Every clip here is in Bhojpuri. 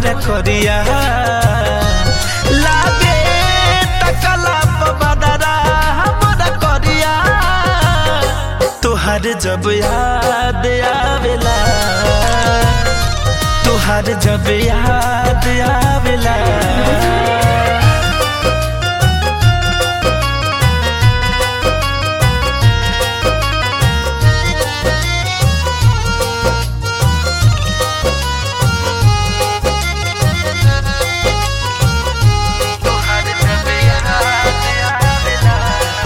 हमरा करिया लागे तकला बदरा हमरा करिया तोहर जब याद आवेला तोहर जब याद आवेला तोहर जब याद आवेला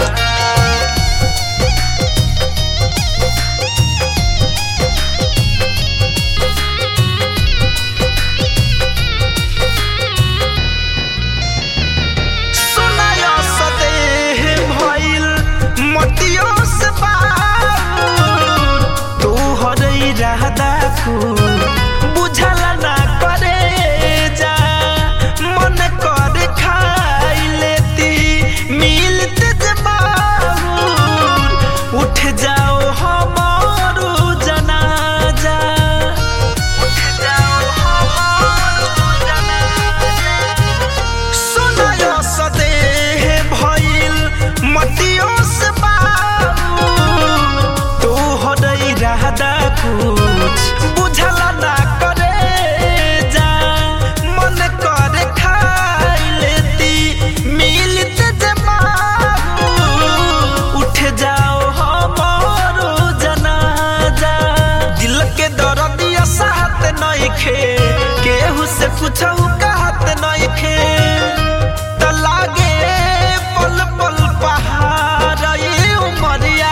सुनायो सदेह भइल मटियो से बार तू हरई रहदा कु बुझल ना करे जा मन कर खाई लेती मिलते जबार उठ जाओ हमारो जनाजा उठ जाओ हमारो जनाजा सुनायो सदेह भइल मटियो से बाबू तू हरई रहदा कुछ बुझल ना करे जा मन कर खाई लेती मिलत जमाऊ उठ जाओ हमारो जनाजा दिल के दर्दिया साथ नइखे केहू से कुछऊ कहत नइखे त लागे पल पल पहाड़ ये उमरिया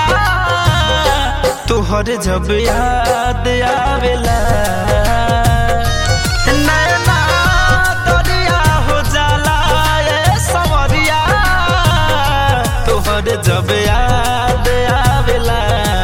तोहर जब याद आवेला नैना दरिया हो जाला ए सवरिया तोहर जब याद आवेला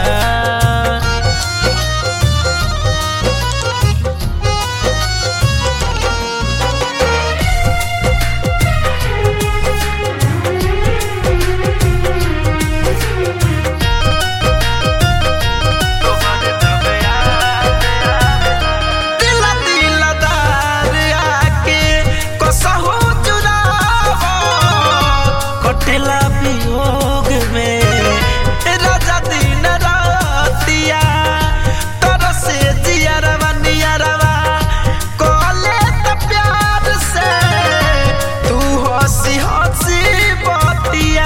दिल दिलदार आके कसहु चुरावो कटेला वियोग में राजा दिन रातिया तरसे जियरवा नियरवा कोले त प्यार से तू हंसी हंसी बतिया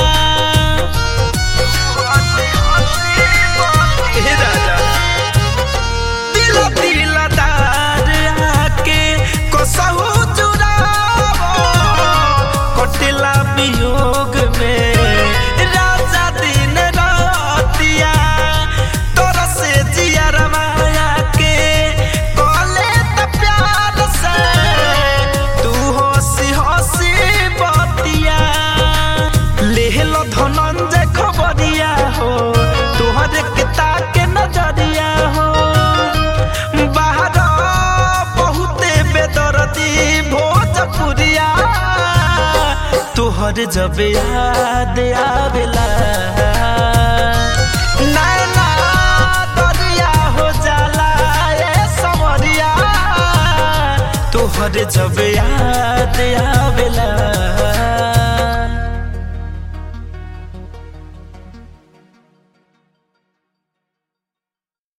हंसी हंसी बतिया राजा दिल दिलदार आके कसहु चुरावो कटिला वियोग में राजा दिन रातिया तोर से जियर माया के कले त प्यार से तू हंसी हंसी बतिया लेहल धनंजय खबरिया हो तोहरे के ताके नजरिया हो बाहर बहुते बेदर्दी भोजपुरिया तोहर जब याद आवेला नैना दरिया हो जाला ए सवरिया तोहर जब याद